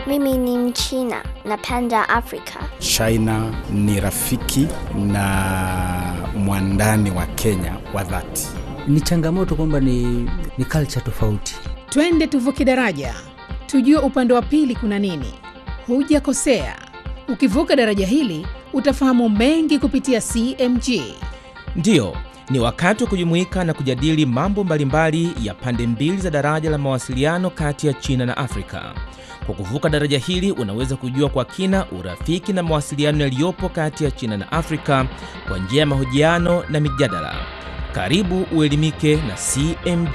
Mimi ni Mchina, napenda Afrika. China ni rafiki na mwandani wa Kenya wa dhati. Ni changamoto kwamba ni, ni culture tofauti. Twende tuvuke daraja, tujue upande wa pili kuna nini. Hujakosea, ukivuka daraja hili utafahamu mengi kupitia CMG. Ndiyo, ni wakati wa kujumuika na kujadili mambo mbalimbali ya pande mbili za daraja la mawasiliano kati ya China na Afrika. Kwa kuvuka daraja hili unaweza kujua kwa kina urafiki na mawasiliano yaliyopo kati ya China na Afrika kwa njia ya mahojiano na mijadala. Karibu uelimike na CMG.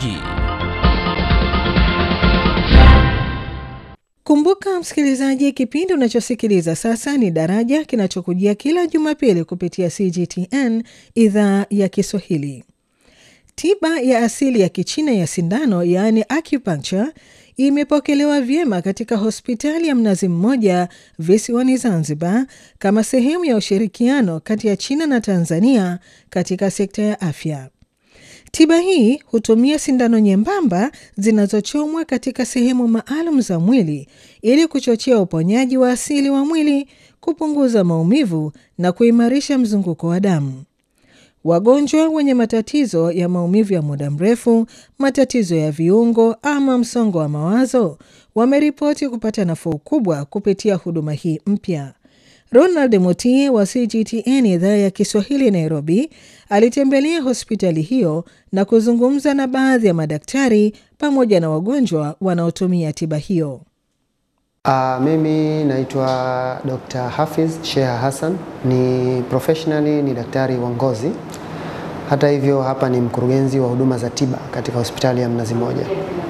Kumbuka msikilizaji, kipindi unachosikiliza sasa ni Daraja kinachokujia kila Jumapili kupitia CGTN idhaa ya Kiswahili. Tiba ya asili ya Kichina ya sindano, yaani acupuncture, imepokelewa vyema katika hospitali ya Mnazi Mmoja visiwani Zanzibar kama sehemu ya ushirikiano kati ya China na Tanzania katika sekta ya afya. Tiba hii hutumia sindano nyembamba zinazochomwa katika sehemu maalum za mwili ili kuchochea uponyaji wa asili wa mwili, kupunguza maumivu na kuimarisha mzunguko wa damu. Wagonjwa wenye matatizo ya maumivu ya muda mrefu, matatizo ya viungo ama msongo wa mawazo wameripoti kupata nafuu kubwa kupitia huduma hii mpya. Ronald Mutie wa CGTN idhaa ya Kiswahili Nairobi alitembelea hospitali hiyo na kuzungumza na baadhi ya madaktari pamoja na wagonjwa wanaotumia tiba hiyo. Uh, mimi naitwa Dr. Hafiz Sheha Hassan, ni professionally ni daktari wa ngozi. Hata hivyo hapa ni mkurugenzi wa huduma za tiba katika hospitali ya Mnazi Mmoja.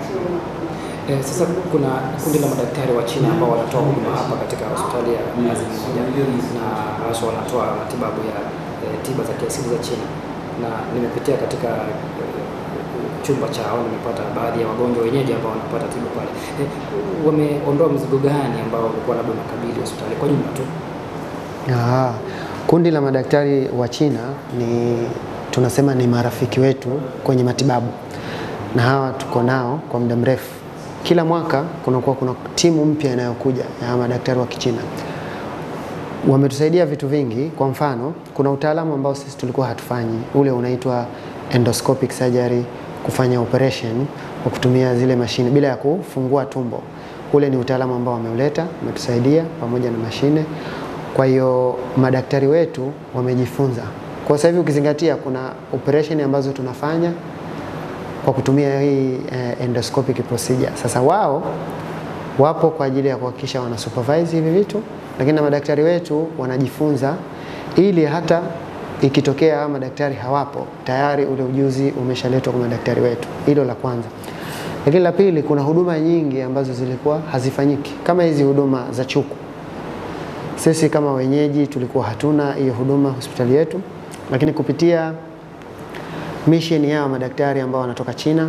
Eh, sasa kuna kundi la madaktari wa China ambao wanatoa huduma hapa katika hospitali ya Mnazi Mmoja na hasa wanatoa matibabu ya eh, tiba za kiasili za China, na nimepitia katika eh, chumba chao, nimepata baadhi ya wagonjwa wenyeji ambao wanapata tiba pale. Eh, wameondoa mzigo gani ambao ulikuwa labda unakabili hospitali kwa jumla tu? Ah, kundi la madaktari wa China ni tunasema ni marafiki wetu kwenye matibabu, na hawa tuko nao kwa muda mrefu. Kila mwaka kunakuwa kuna timu mpya inayokuja ya madaktari wa Kichina. Wametusaidia vitu vingi. Kwa mfano, kuna utaalamu ambao sisi tulikuwa hatufanyi, ule unaitwa endoscopic surgery, kufanya operation kwa kutumia zile mashine bila ya kufungua tumbo. Ule ni utaalamu ambao wameuleta, umetusaidia pamoja na mashine. Kwa hiyo madaktari wetu wamejifunza. Kwa sasa hivi ukizingatia, kuna operation ambazo tunafanya kwa kutumia hii eh, endoscopic procedure. Sasa wao wapo kwa ajili ya kuhakikisha wana supervise hivi vitu, lakini na madaktari wetu wanajifunza ili hata ikitokea hawa madaktari hawapo, tayari ule ujuzi umeshaletwa kwa madaktari wetu. Hilo la kwanza. Lakini la pili, kuna huduma nyingi ambazo zilikuwa hazifanyiki kama hizi huduma za chuku. Sisi kama wenyeji tulikuwa hatuna hiyo huduma hospitali yetu, lakini kupitia mission yao madaktari ambao wanatoka China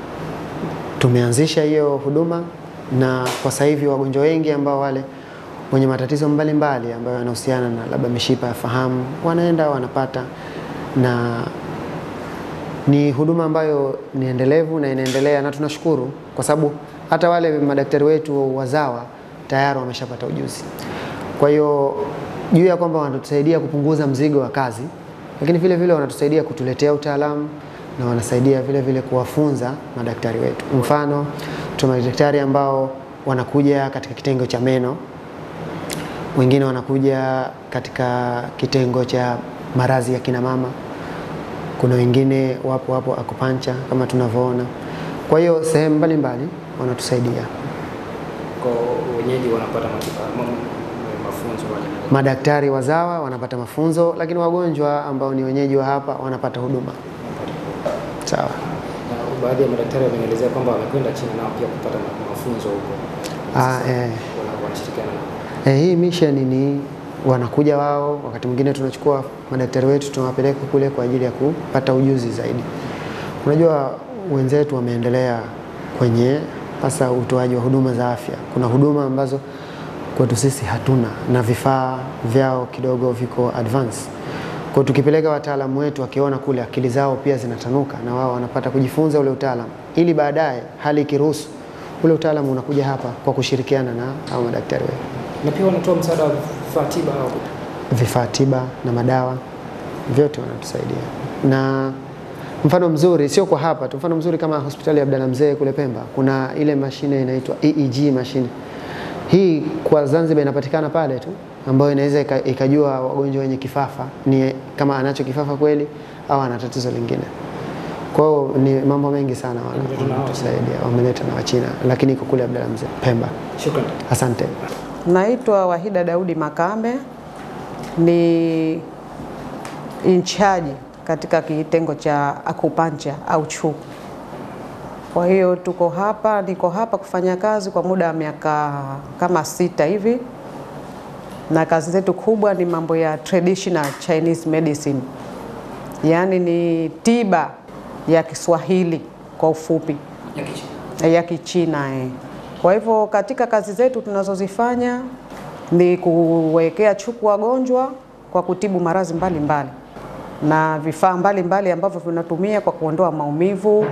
tumeanzisha hiyo huduma, na kwa sasa hivi wagonjwa wengi ambao wale wenye matatizo mbalimbali mbali ambayo yanahusiana na labda mishipa ya fahamu wanaenda wanapata, na ni huduma ambayo ni endelevu na inaendelea, na tunashukuru kwa sababu hata wale madaktari wetu wazawa tayari wameshapata ujuzi. Kwa hiyo juu ya kwamba wanatusaidia kupunguza mzigo wa kazi, lakini vile vile wanatusaidia kutuletea utaalamu na wanasaidia vile vile kuwafunza madaktari wetu. Mfano, tuna madaktari ambao wanakuja katika kitengo cha meno, wengine wanakuja katika kitengo cha maradhi ya kina mama, kuna wengine wapo wapo akupancha kama tunavyoona. Kwa hiyo sehemu mbalimbali wanatusaidia. Kwa wenyeji wanapata matibabu mafunzo wale Madaktari wazawa wanapata mafunzo, lakini wagonjwa ambao ni wenyeji wa hapa wanapata huduma. Sawa. na baadhi ya madaktari wamenielezea kwamba wamekwenda China nao pia kupata ma- mafunzo huko. Ah, eh. Wana- wanashirikiana nao. Eh, hii mission ni wanakuja wao, wakati mwingine tunachukua madaktari wetu tunawapeleka kule kwa ajili ya kupata ujuzi zaidi. Unajua wenzetu wameendelea kwenye hasa utoaji wa huduma za afya. Kuna huduma ambazo kwetu sisi hatuna na vifaa vyao kidogo viko advance. Kwa tukipeleka wataalamu wetu wakiona kule akili zao pia zinatanuka na wao wanapata kujifunza ule utaalamu ili baadaye hali ikiruhusu ule utaalamu unakuja hapa kwa kushirikiana na hao madaktari wetu. Na pia wanatoa msaada wa vifaa tiba au Vifaa tiba na madawa vyote wanatusaidia, na mfano mzuri sio kwa hapa tu, mfano mzuri kama hospitali ya Abdalla Mzee kule Pemba, kuna ile mashine inaitwa EEG mashine. Hii kwa Zanzibar inapatikana pale tu, ambayo inaweza ika- ikajua wagonjwa wenye kifafa ni kama anacho kifafa kweli au ana tatizo lingine. Kwa hiyo ni mambo mengi sana wana- wanatusaidia, wameleta na Wachina, lakini iko kule Abdalla Mzee Pemba. Shukrani. Asante. Naitwa Wahida Daudi Makame, ni incharge katika kitengo cha akupancha au chuku. Kwa hiyo tuko hapa, niko hapa kufanya kazi kwa muda wa miaka kama sita hivi, na kazi zetu kubwa ni mambo ya traditional Chinese medicine, yaani ni tiba ya Kiswahili kwa ufupi Ya Kichina. ya Kichina eh. Kwa hivyo katika kazi zetu tunazozifanya ni kuwekea chuku wagonjwa kwa kutibu maradhi mbalimbali na vifaa mbalimbali ambavyo vinatumia kwa kuondoa maumivu,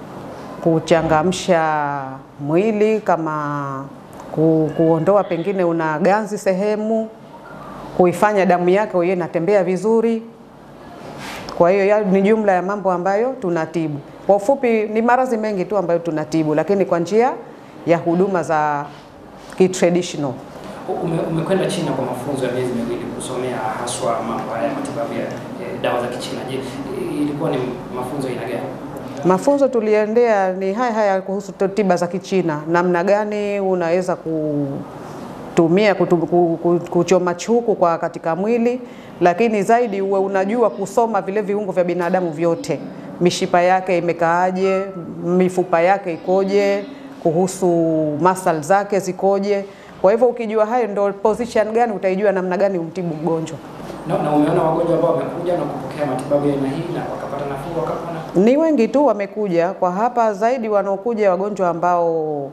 kuchangamsha mwili kama ku, kuondoa pengine una ganzi sehemu, kuifanya damu yako iwe inatembea vizuri. Kwa hiyo ya- ni jumla ya mambo ambayo tunatibu. Kwa ufupi, ni maradhi mengi tu ambayo tunatibu, lakini kwa njia ya huduma za kitraditional. Ume- Umekwenda China kwa mafunzo ya miezi miwili kusomea haswa mambo haya ya matibabu ya eh, dawa za Kichina. Je, ilikuwa ni mafunzo aina gani? Mafunzo tuliendea ni haya haya kuhusu to- tiba za Kichina, namna gani unaweza kutumia kutu, ku- ku- kuchoma chuku kwa katika mwili, lakini zaidi uwe unajua kusoma vile viungo vya binadamu vyote, mishipa yake imekaaje, mifupa yake ikoje, kuhusu muscle zake zikoje. Kwa hivyo ukijua hayo, ndo position gani utaijua namna gani umtibu mgonjwa. Na, na umeona wagonjwa ambao wamekuja na kupokea matibabu ya aina hii na wakapata nafuu wakapona? Ni wengi tu wamekuja kwa hapa, zaidi wanaokuja wagonjwa ambao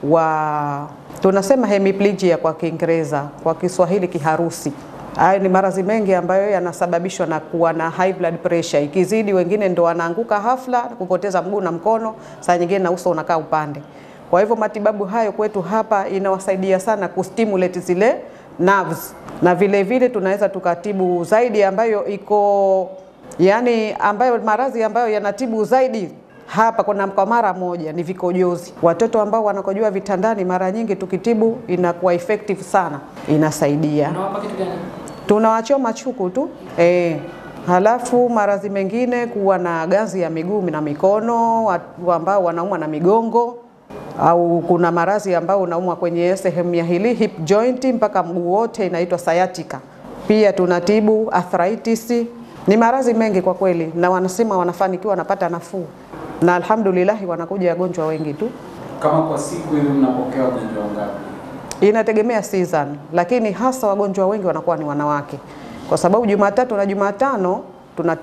wa tunasema hemiplegia kwa Kiingereza, kwa Kiswahili kiharusi. Hayo ni maradhi mengi ambayo yanasababishwa na kuwa na high blood pressure. Ikizidi, wengine ndo wanaanguka hafla, kupoteza mguu na mkono, saa nyingine na uso unakaa upande. Kwa hivyo matibabu hayo kwetu hapa inawasaidia sana kustimulate zile nerves, na vile vile tunaweza tukatibu zaidi ambayo iko yaani ambayo maradhi ambayo yanatibu zaidi hapa kuna kwa mara moja ni vikojozi. Watoto ambao wanakojoa vitandani, mara nyingi tukitibu inakuwa effective sana, inasaidia. Unawapa kitu gani? Tunawachoma chuku tu eh. Halafu maradhi mengine kuwa na ganzi ya miguu na mikono, watu ambao wanaumwa na migongo au kuna maradhi ambao unaumwa kwenye sehemu ya hili hip joint mpaka mguu wote, inaitwa sciatica. Pia tunatibu arthritis. Ni maradhi mengi kwa kweli, na wanasema wanafanikiwa, wanapata nafuu, na alhamdulillah wanakuja wagonjwa wengi tu. Kama kwa siku hivi mnapokea wagonjwa wangapi? Inategemea season, lakini hasa wagonjwa wengi wanakuwa ni wanawake, kwa sababu Jumatatu na Jumatano tunatibu